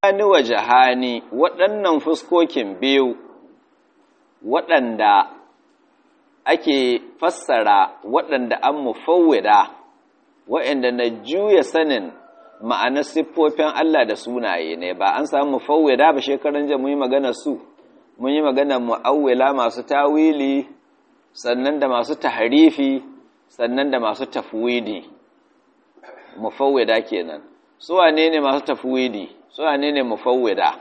ni wa jahani waɗannan fuskokin biyu waɗanda ake fassara waɗanda an mufawwida waɗanda na juya sanin ma'anar siffofin Allah da sunaye ne ba an samu mufawwida ba shekaran jiya mun yi magana su mun yi magana mu'awwila masu tawili sannan da masu tahrifi sannan da masu tafwidi mufawwida kenan su wane ne masu tafwidi su wane ne mufawwida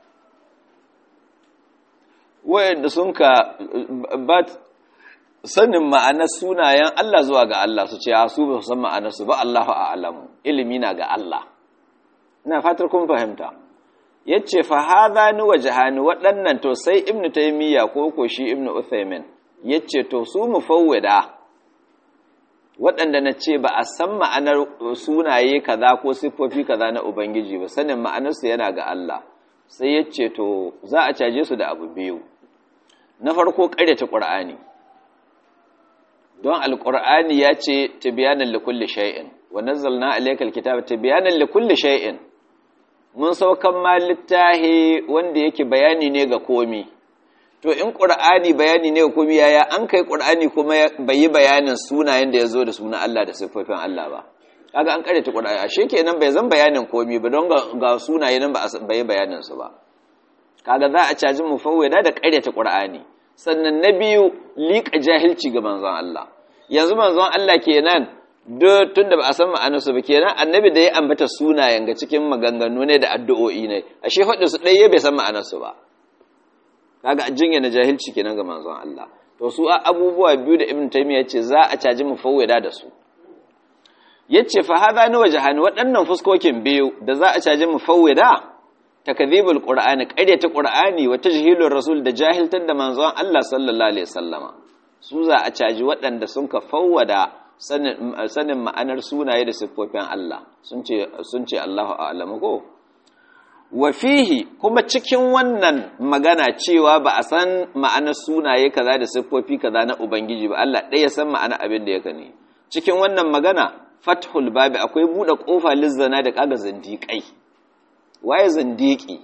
wayanda sun ka ba sanin ma'anar sunayen Allah zuwa ga Allah su ce a su ba su san ma'anar su ba Allahu a'lamu ilimi na ga Allah ina fatar kun fahimta yace fa hadhani wajhani waɗannan to sai ibnu taymiya ko ko shi ibnu uthaymin yace to su mufawwida waɗanda na ce ba a san ma'anar sunaye kaza ko siffofi kaza na ubangiji ba sanin ma'anarsu yana ga Allah sai yace to za a caje su da abu biyu na farko ƙaryata ƙur'ani don alƙur'ani ya ce tibiyanan likulli shay'in wa nazzalna alaykal kitaba tibiyanan likulli shay'in mun saukan ma littahi wanda yake bayani ne ga komi to in ƙur'ani bayani ne ga komi yaya an kai ƙur'ani kuma bai yi bayanin sunayen da ya zo da sunan Allah da siffofin Allah ba kaga an karyata ƙur'ani ashe kenan bai zan bayanin komi ba don ga sunaye nan ba bai bayanin su ba kaga za a caji mufawwida da karyata ƙur'ani sannan na biyu liƙa jahilci ga manzon Allah yanzu manzon Allah kenan do tunda ba a san ma'anarsu ba kenan annabi da ya ambata sunayen ga cikin maganganu ne da addu'o'i ne ashe faɗin su ɗaya bai san ma'anarsu ba kaga jinya na jahilci kenan ga manzon Allah to su abubuwa biyu da ibn taymiya ce za a caji mufawwida da su yace fa hadha ni wajhani waɗannan fuskokin biyu da za a caji mufawwida takdhibul qur'ani qaryata qur'ani wa tajhilur rasul da jahiltar da manzon Allah sallallahu alaihi wasallama su za a caji waɗanda sun ka fawwada sanin ma'anar sunaye da siffofin Allah sun ce sun ce Allahu a'lamu ko wa fihi kuma cikin wannan magana cewa ba a san ma'anar sunaye kaza da siffofi kaza na ubangiji ba Allah ɗaya san ma'ana abin da yake ne cikin wannan magana fathul babi akwai buɗe ƙofa lizzana da kaga zindiƙai waye zindiki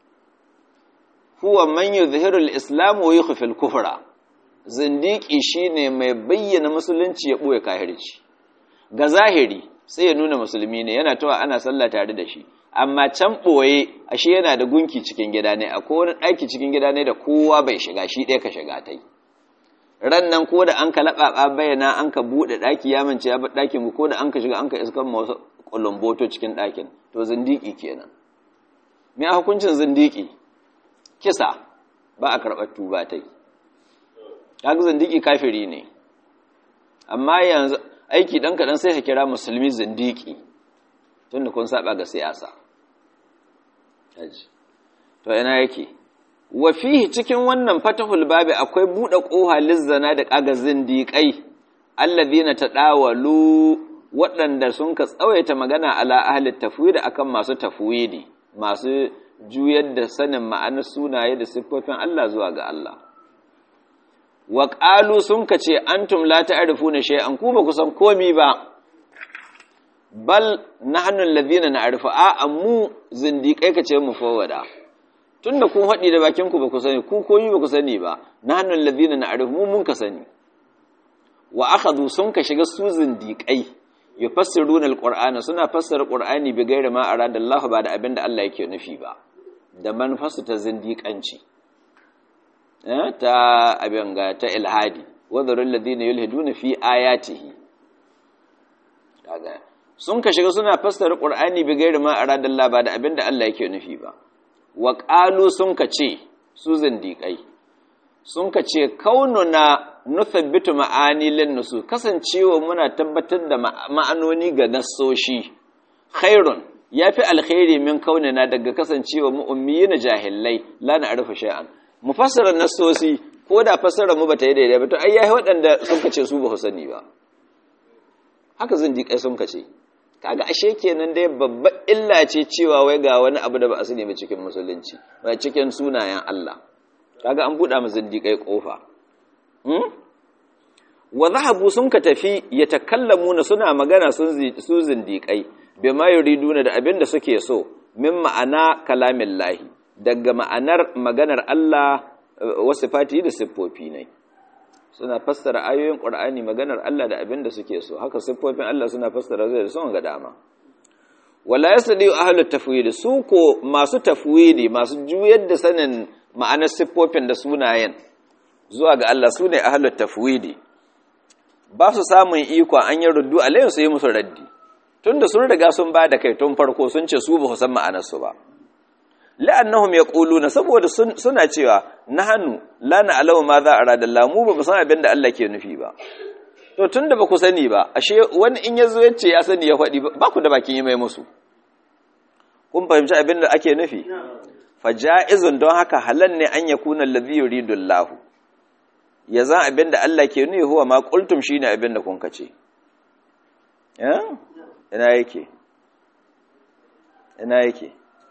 huwa man yuzhiru al-islam wa yukhfi al-kufra zindiki shine mai bayyana musulunci ya boye kafirci ga zahiri sai ya nuna musulmi ne yana tawa ana sallah tare da shi amma can boye ashe yana da gunki cikin gida ne akwai wani daki cikin gida ne da kowa bai shiga shi ɗaya ka shiga tai ran nan ko da an ka laɓaɓa bayyana an ka buɗe ɗaki ya mance ya bar ɗakin ko da an ka shiga an ka iskan wasu kulumboto cikin ɗakin to zindiki kenan me a hukuncin zindiki kisa ba a karɓar tuba ta yi kaga zindiki kafiri ne amma yanzu aiki ɗan kaɗan sai ka kira musulmi zindiki tunda kun saba ga siyasa to ina yake wa fihi cikin wannan fatahul babi akwai buɗe ƙoha lizzana da ƙaga zindiƙai allazina tadawalu waɗanda sun ka tsawaita magana ala ahli tafwid akan masu tafwidi masu juyar da sanin ma'anar sunaye da siffofin Allah zuwa ga Allah. Wa ƙalu sun ka ce, An tumla ta arifu na shay'an ku ba ku san komi ba, bal na hannun lazina na arifu, a mu zindiƙai ka ce mu fawada. Tun da kun haɗi da bakinku ba ku sani, ku komi ba ku sani ba, na hannun lazina na arifu mu mun ka sani. Wa aka sun ka shiga su zindiƙai, yufassiruna alqur'ana suna fassara qur'ani bi gairi ma arada Allah ba da abinda Allah yake nufi ba da manufarsu ta zindiƙanci eh ta abin ga ta ilhadi wadharul ladina yulhiduna fi ayatihi kaga sun ka shiga suna fassara qur'ani bi gairi ma arada Allah ba da abinda Allah yake nufi ba wa qalu sun ka ce su zindiƙai sun ka ce kaununa nuthabbitu ma'ani lin nusu kasancewa muna tabbatar da ma'anoni ga nassoshi khairun yafi alkhairi min kaunina daga kasancewa mu ummiyina jahillai la na'rifu shay'an mufassara nassosi ko da fassara mu bata yi daidai ba to ai yayi waɗanda sun kace su ba su sani ba haka zan kai sun kace kaga ashe kenan dai babbar illa ce cewa wai ga wani abu da ba a sani ba cikin musulunci ba cikin sunayen Allah kaga an buɗa mu zindiƙai ƙofa wa zahabu sun ka tafi ya takallamu na suna magana su zindiƙai bai ma yuriduna da abin da suke so min ma'ana kalamin lahi daga ma'anar maganar Allah wasu fati da siffofi ne suna fassara ayoyin ƙur'ani maganar Allah da abin da suke so haka siffofin Allah suna fassara zai da son ga dama wala yasdi ahlut tafwid su ko masu tafwidi masu juyar da sanin ma'anar siffofin da sunayen zuwa ga Allah sune ahlut tafwidi ba su samun iko an yi ruddu alayhi su yi musu raddi tunda sun riga sun ba da kai tun farko sun ce su ba su san ma'anar su ba la'annahum yaquluna saboda suna cewa nahnu la na'lamu ma za arada Allah mu ba mu san abin da Allah ke nufi ba to tunda ba ku sani ba ashe wani in yazo yace ya sani ya faɗi ba ku da bakin yi mai musu kun fahimci abin da ake nufi faja'izun don haka halal ne an yakuna allazi yuridu Allah ya zan abin da Allah ke nufi huwa ma qultum shine abin da kun kace eh ina yake ina yake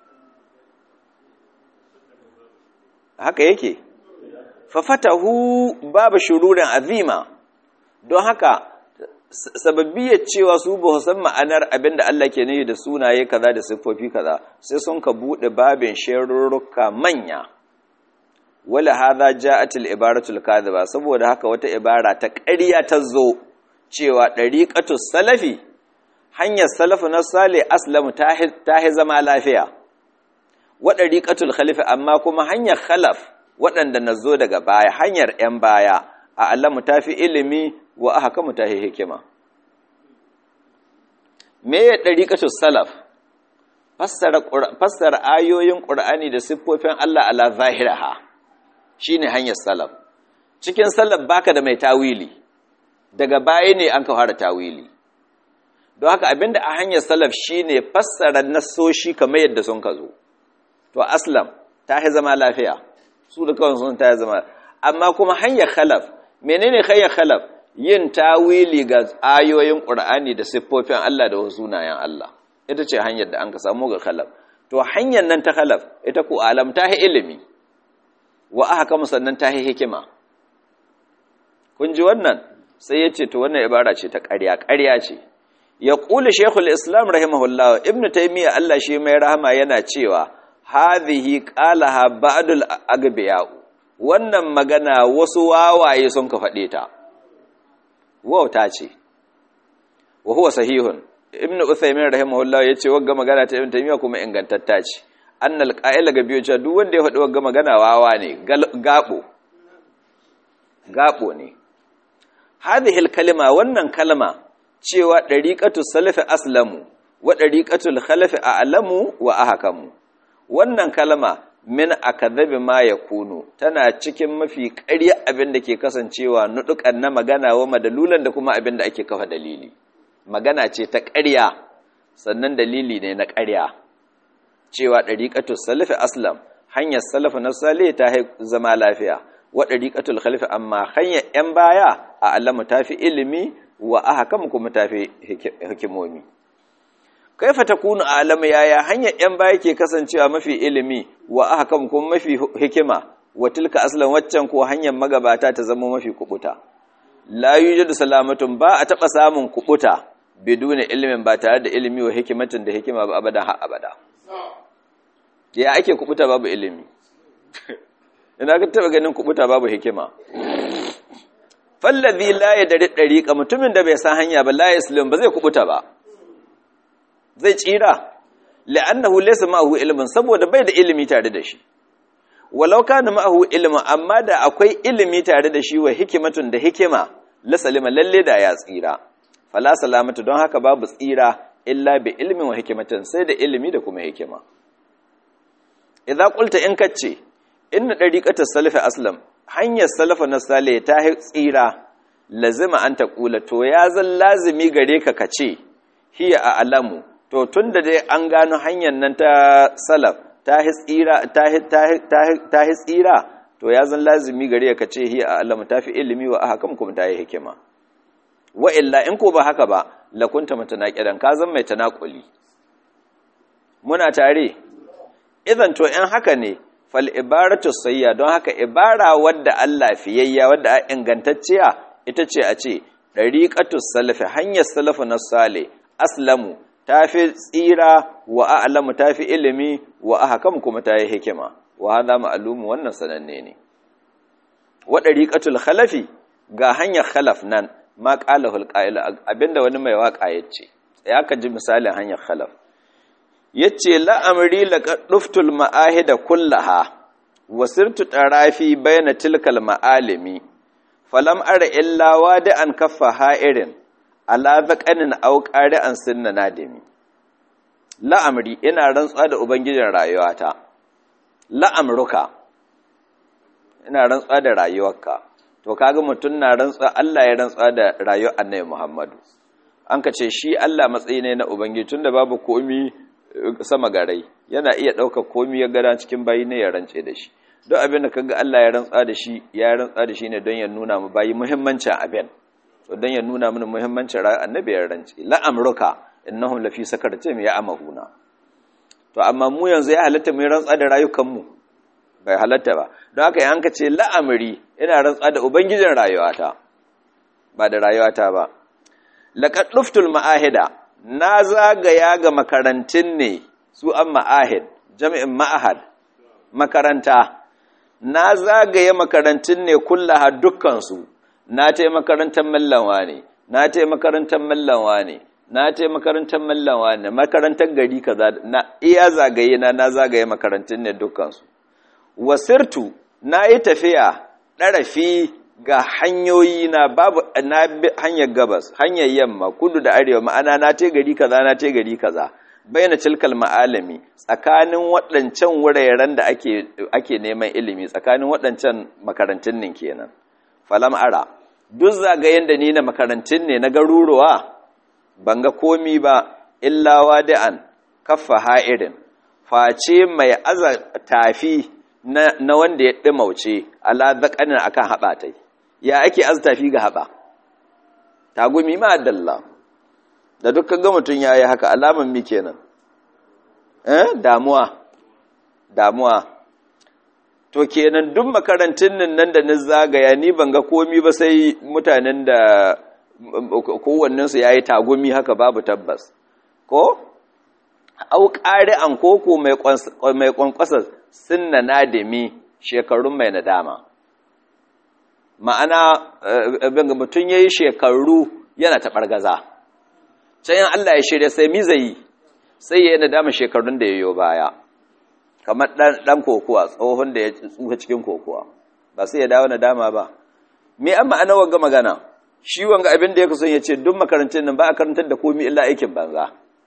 haka yake fafatahu babu shururin azima don haka sababbiyar cewa su ba san ma'anar abinda Allah ke nufi da sunaye kaza da siffofi kaza sai sun ka bude babin sharurruka manya wala hadha ja'at al-ibaratu al-kadhiba saboda haka wata ibara ta ƙarya ta zo cewa dariqatu salafi hanyar salafu na sale aslamu ta zama lafiya wa dariqatul khalifa amma kuma hanyar khalaf waɗanda na zo daga baya hanyar ‘yan baya a Allah ta fi ilimi wa aka kama ta hikima. Me ya ɗariƙatu salaf, fassara ayoyin ƙur'ani da siffofin Allah ala zahiraha shi ne hanyar salaf. Cikin salaf baka da mai tawili, daga baya ne an ka fara tawili. Don haka abinda a hanyar salaf shi ne fassara nassoshi kamar yadda sun ka zo. To, aslam ta zama lafiya. su da kawai sun ta zama amma kuma hanyar khalaf menene hanyar khalaf yin tawili ga ayoyin qur'ani da siffofin Allah da wasu sunayen Allah ita ce hanyar da an ka samu ga khalaf to hanyar nan ta khalaf ita ko alam ta hi ilimi wa aka kama sannan ta hi hikima kun ji wannan sai ya ce to wannan ibara ce ta ƙarya ƙarya ce ya ƙuli shekul islam rahimahullah ibnu taymiya Allah shi mai rahama yana cewa hadhihi qalaha ba'dul agbiya'u wannan magana wasu wawaye sun ka faɗe ta wauta ce wa huwa sahihun ibn uthaymin rahimahullah yace wagga magana ta ibn taymiya kuma ingantatta ce annal qa'ila ga biyo cewa duk wanda ya faɗi wagga magana wawa ne gabo gabo ne hadhihi kalima wannan kalma cewa dariqatu salafi aslamu wa dariqatul khalafi a'lamu wa ahkamu wannan kalma min akadhabi ma yakunu tana cikin mafi ƙarya abin da ke kasancewa nudukan na magana wa madalulan da kuma abin da ake kafa dalili magana ce ta ƙarya sannan dalili ne na ƙarya cewa dariqatul salafi aslam hanyar salafu na salih ta zama lafiya wa dariqatul khalifi amma hanyar yan baya a alamu tafi ilimi wa ahkam kuma tafi hikimomi kaifa takunu alama yaya hanyar yan baya ke kasancewa mafi ilimi wa ahkam kuma mafi hikima wa tilka aslan waccan ko hanyar magabata ta zama mafi kubuta la yujadu salamatun ba a taba samun kubuta biduni ilimin ba tare da ilimi wa hikimatin da hikima ba abada ha abada ya ake kubuta babu ilimi ina ka taba ganin kubuta babu hikima fallazi la yadri dariqa mutumin da bai san hanya ba la yaslim ba zai kubuta ba zai tsira la'annahu laysa ma'ahu ilmin saboda bai da ilimi tare da shi walau kana ma'ahu ilmin amma da akwai ilimi tare da shi wa hikimatun da hikima la salima lalle da ya tsira fala salamatu don haka babu tsira illa bi ilmin wa hikimatin sai da ilimi da kuma hikima idza qulta in kace inna dariqatus salafi aslam hanyar salafa na sale ta tsira lazima an taqula to ya zan lazimi gare ka kace hiya a alamu to tun da dai an gano hanyar nan ta salaf ta hi tsira to ya zan lazimi gare ka ce hi a alamu ta fi ilimi wa aka kuma ta yi hikima wa illa in ko ba haka ba lakunta mutanaqidan ka zan mai tanakuli muna tare idan to in haka ne fal ibaratu sayya don haka ibara wadda Allah fiyayya wadda ingantacciya ita ce a ce dariqatus salafi hanyar salafu na sale aslamu tafi tsira wa a'lamu tafi ilimi wa ahkam kuma tayi hikima wa hadha ma'lumu wannan sananne ne wa dariqatul khalafi ga hanyar khalaf nan ma qalahu alqa'il abinda wani mai waka yace ya ka ji misalin hanyar khalaf yace la amri laqad duftul ma'ahida kullaha wasirtu tarafi bayna tilkal ma'alimi falam ara illa wadi'an kaffa ha'irin ala zaqanin aw qari'an sunna nadimi la amri ina rantsuwa da ubangijin rayuwata la amruka ina rantsuwa da rayuwarka to kaga mutun na rantsuwa Allah ya rantsuwa da rayuwar Annabi Muhammadu an ka ce shi Allah matsayi ne na ubangiji tunda babu komi sama garai yana iya ɗaukar komi ya gada cikin bayi ne ya rance da shi don abin da kaga Allah ya rantsa da shi ya rantsa da shi ne don ya nuna mu bayi muhimmancin abin so don ya nuna mana muhimmancin rayuwar annabi ya rance la amruka innahum lafi sakaratin ya amahuna to amma mu yanzu ya halatta mu rantsa da rayukan mu bai halatta ba don haka yanka ce la amri ina rantsa da ubangijin rayuwata ba da rayuwata ba laqad luftul ma'ahida na zagaya ga makarantun ne su an ma'ahid jami'in ma'ahad makaranta na zagaye makarantun ne kullaha dukkansu na ta makarantar mallanwa ne na ta makarantar mallanwa ne na ta makarantar mallanwa ne makarantar gari kaza na iya zagaye na na zagaye makarantun ne dukkansu wasirtu na yi tafiya ɗarafi ga hanyoyi na babu na hanyar gabas hanyar yamma kudu da arewa ma'ana na te gari kaza na te gari kaza bayyana cilkal ma'alami tsakanin waɗancan wuraren da ake ake neman ilimi tsakanin waɗancan makarantun nin kenan falam ara duk zagayen da ni na makarantun ne na garuruwa ban ga komi ba illa wadi'an kaffa ha'irin face mai aza tafi na, na wanda ya ɗimauce ala zaƙanin akan haɓatai ya ake aztafi ga haɓa tagumi ma dalla da dukkan ga mutum ya yi haka alaman mi kenan eh damuwa damuwa to kenan duk makarantun nan nan da ni zagaya ni ban ga komi ba sai mutanen da kowannensu ya yi tagumi haka babu tabbas ko au ƙari an koko mai ƙwanƙwasa sunna nadimi shekarun mai nadama ma'ana mutum ya yi shekaru yana taɓar gaza can Allah ya shirya sai mizayi sai ya yi nadama shekarun da ya yi baya kamar ɗan kokowa tsohon da ya tsuka cikin kokowa ba sai ya dawo nadama ba me an ma'ana wanga magana shi wanga abin da ya kusan ya ce duk makarantun nan ba a karantar da komi illa aikin banza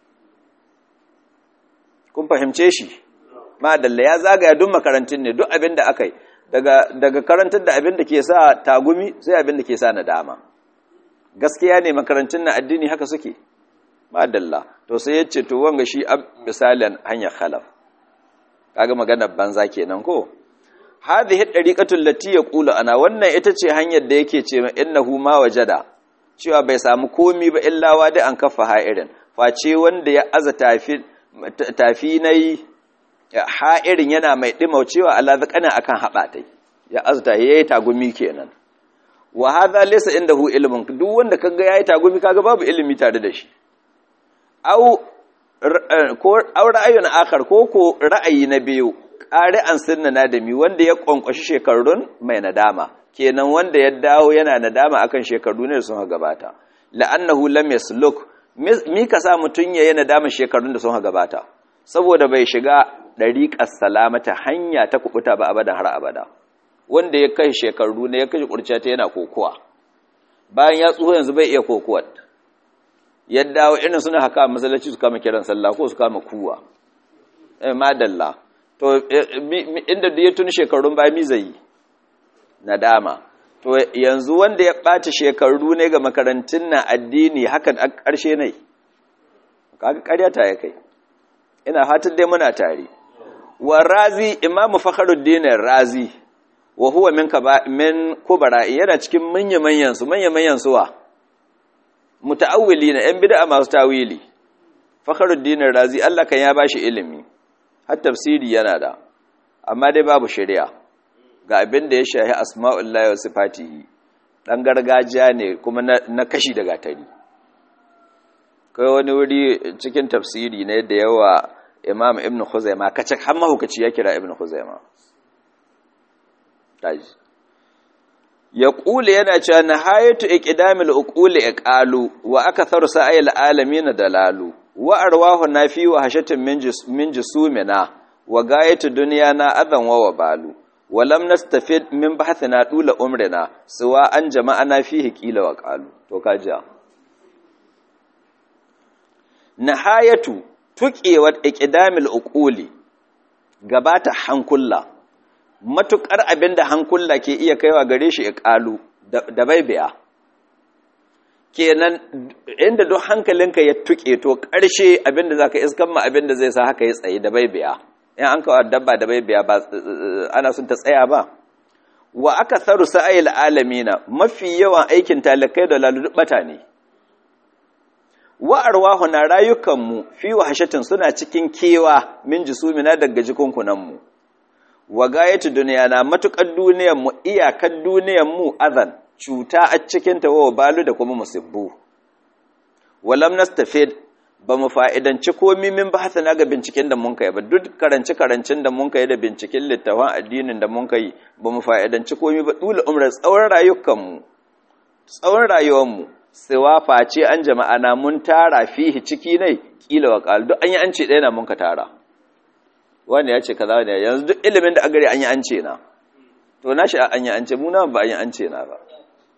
kun fahimce shi madalla ya zagaya duk makarantun ne duk abin da aka yi daga karantar da abin da ke sa tagumi sai abin da ke sa nadama gaskiya ne makarantun na addini haka suke madalla to sai ya ce to wanga shi misalin hanyar khalaf kaga maganar banza kenan ko hadhihi dariqatul lati yaqulu ana wannan ita ce hanyar da yake ce innahu ma wajada cewa bai samu komi ba illa wadi an kafa ha'irin face wanda ya aza tafi tafi nayi ha'irin yana mai dimaucewa Allah zakana akan habatai ya azta yayi tagumi kenan wa hadha laysa indahu ilmun duk wanda kaga yayi tagumi kaga babu ilimi tare da shi au ko au ra'ayun akhar ko ko ra'ayi na biyu ƙari an sunna nadami wanda ya kwankwashi shekarun mai nadama kenan wanda ya dawo yana nadama akan shekaru ne sun gabata la'annahu lam yasluk mi ka sa mutun yayi nadama shekarun da sun gabata saboda bai shiga dariqas salamata hanya ta kubuta ba abadan har abada wanda ya kai shekaru ne ya kai kurciya ta yana kokowa bayan ya tsuho yanzu bai iya kokowa ya dawo irin suna haka masallaci su kama kiran sallah ko su kama kuwa eh madalla to inda da ya tuni shekarun ba mi zai nadama to yanzu wanda ya ɓata shekaru ne ga makarantun na addini hakan a ƙarshe ne kaga ƙaryata ya kai ina fatan dai muna tare wa razi imamu fakhruddin razi wa huwa min kaba min kubara yana cikin manya manyan su manya manyan suwa muta'awwilina yan bid'a masu tawili fakhruddin razi Allah kan ya bashi ilimi har tafsiri yana da amma dai babu shari'a ga abin da ya shahi asma'ullahi wa sifatihi dan gargajiya ne kuma na kashi da gatari kai wani wuri cikin tafsiri ne da yawa imam ibn khuzaima kace har mahukaci ya kira ibn khuzaima taji ya kula yana cewa nahayatu iqdamil uquli iqalu wa akatharu sa'il alamin dalalu wa arwahu nafi wa hashatin min jusumina wa gayatu dunyana adan wa wabalu wa lam nastafid min bahthina dula umrina suwa an jama'ana fihi qila wa qalu to kajiya nahayatu tuqewar iqdamil uquli gabata hankulla matukar abinda hankulla ke iya kaiwa gare shi iqalu da baibiya kenan inda duk hankalinka ya tuke to ƙarshe abinda zaka iskan ma abinda zai sa haka ya tsaye da baibiya in an kawo dabba da baibiya ba ana sun ta tsaya ba wa aka tharu sa'il alamina mafi yawan aikin talakai da lalubata ne wa arwahu na rayukanmu fi wahashatin suna cikin kewa min jisumina daga jikunkunanmu wa gayatu duniya na matukar duniyanmu iyakar duniyanmu azan cuta a cikin ta wa balu da kuma musibbu walam nastafid ba mu fa'idanci komi min ba hasana ga binciken da mun kai ba duk karanci karancin da mun kai da binciken littafin addinin da mun kai ba mu fa'idanci komi ba dole umrar tsawon rayukanmu tsawon rayuwanmu siwa face an jama'a na mun tara fihi ciki ne kila wa qal duk an yi an ce ɗaya na mun ka tara wanda ya ce kaza ne yanzu duk ilimin da agare an yi an ce na to na shi an yi an ce mu na ba an yi an ce na ba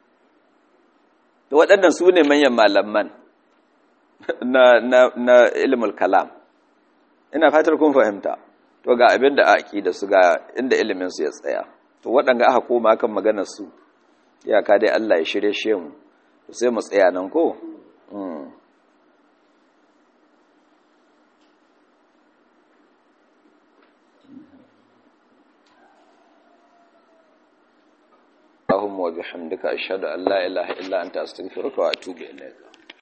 to waɗannan su ne manyan malaman na na na ilmul kalam ina fatar kun fahimta to ga abin da a da su ga inda ilimin su ya tsaya to waɗanga aka koma kan maganar su iyaka dai Allah ya shirye shi mu sai mu tsaya nan ko اللهم وبحمدك أشهد أن لا إله إلا أنت أستغفرك وأتوب إليك